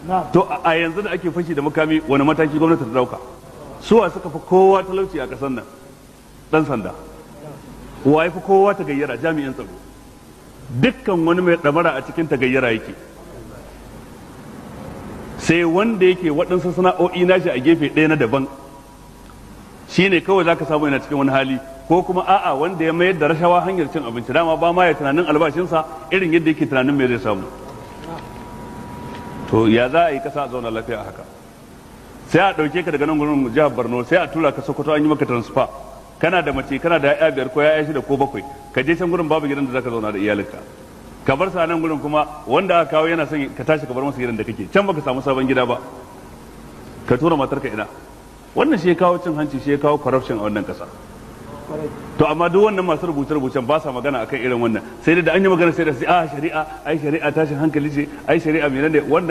to a yanzu da ake fashi da makami wani mataki gwamnati ta dauka suwa suka fi kowa talauci a ƙasar nan dan sanda wa ya fi kowa ta gayyara jami'in tsaro dukkan wani mai ɗamara a cikin ta gayyara yake sai wanda yake waɗansu sana'o'i nashi a gefe ɗaya na daban shine kawai zaka samu yana cikin wani hali ko kuma a'a wanda ya mayar da rashawa hanyar cin abinci dama ba ma ya tunanin albashinsa irin yadda yake tunanin me zai samu to ya za a yi kasa a zauna lafiya a haka sai a ɗauke ka daga nan gurin jihar borno sai a tura ka sokoto an yi maka transfer kana da mace kana da ya'ya biyar ko ya'ya shida ko bakwai ka je can gurin babu gidan da zaka zauna da iyalinka ka bar sa nan gurin kuma wanda aka kawo yana son ka tashi ka bar masa gidan da kake can baka samu sabon gida ba ka tura matarka ina wannan shi ya kawo cin hanci shi ya kawo corruption a wannan kasa to amma duk wannan masu rubuce rubucen ba sa magana akan irin wannan sai da an yi magana sai da sai a shari'a ai shari'a tashin hankali ce ai shari'a menene wannan